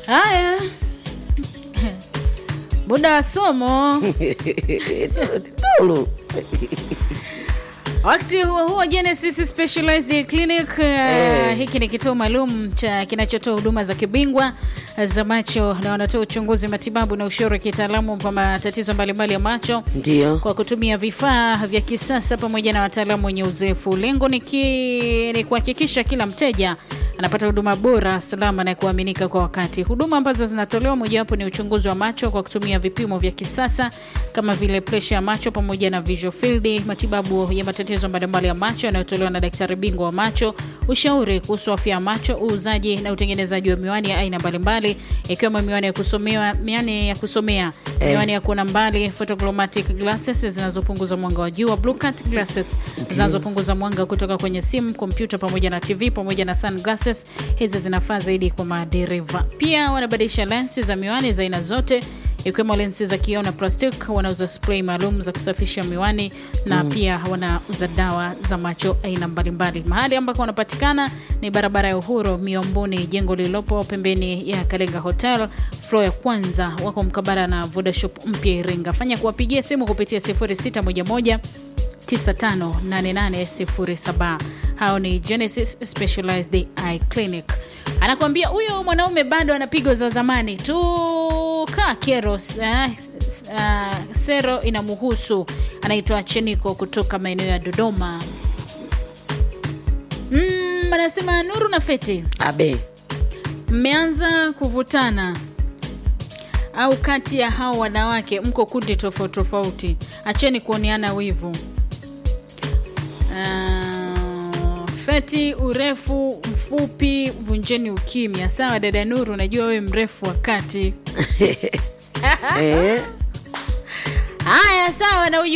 Haya, muda wa somo. Tulu. Wakati huo huo, Genesis Specialized Clinic uh, hiki ni kituo maalum cha kinachotoa huduma za kibingwa za macho na wanatoa uchunguzi, matibabu na ushauri kitaalamu kwa matatizo mbalimbali ya macho Ndio. kwa kutumia vifaa vya kisasa pamoja na wataalamu wenye uzoefu. Lengo ni, ki, ni kuhakikisha kila mteja anapata huduma bora, salama na kuaminika kwa wakati. Huduma ambazo zinatolewa mojawapo ni uchunguzi wa macho kwa kutumia vipimo vya kisasa kama vile presha ya macho pamoja na visual field, matibabu ya matatizo mbalimbali ya macho yanayotolewa na daktari bingwa wa macho, ushauri kuhusu afya ya macho, uuzaji na utengenezaji wa miwani ya aina mbalimbali ikiwemo miwani ya kusomea, miwani ya kusomea Eh. miwani ya kuona mbali, photochromatic glasses zinazopunguza mwanga wa jua, blue cut glasses zinazopunguza mwanga kutoka kwenye simu, kompyuta pamoja na TV pamoja na sunglasses. Hizi zinafaa zaidi kwa madereva. Pia wanabadilisha lensi za miwani za aina zote ikiwemo lensi za kioo na plastic. Wanauza spray maalum za kusafisha miwani na pia wanauza dawa za macho aina mbalimbali. Mahali ambako wanapatikana ni barabara ya Uhuru Miomboni, jengo lililopo pembeni ya Kalenga Hotel floor ya kwanza. Wako mkabara na Vodashop mpya Iringa. Fanya kuwapigia simu kupitia 0611 958807. Hao ni Genesis Specialized Eye Clinic. Anakuambia huyo mwanaume bado ana pigo za zamani tu, kaa kero. Uh, uh, sero inamuhusu. Anaitwa Cheniko kutoka maeneo ya Dodoma. Mm, anasema Nuru na Feti, Abe. mmeanza kuvutana au kati ya hao wanawake mko kundi tofauti tofauti, acheni kuoneana wivu. Ah, Feti, urefu mfupi, vunjeni ukimya. Sawa dada Nuru, najua wewe mrefu wa kati. Eh. Haya, sawa na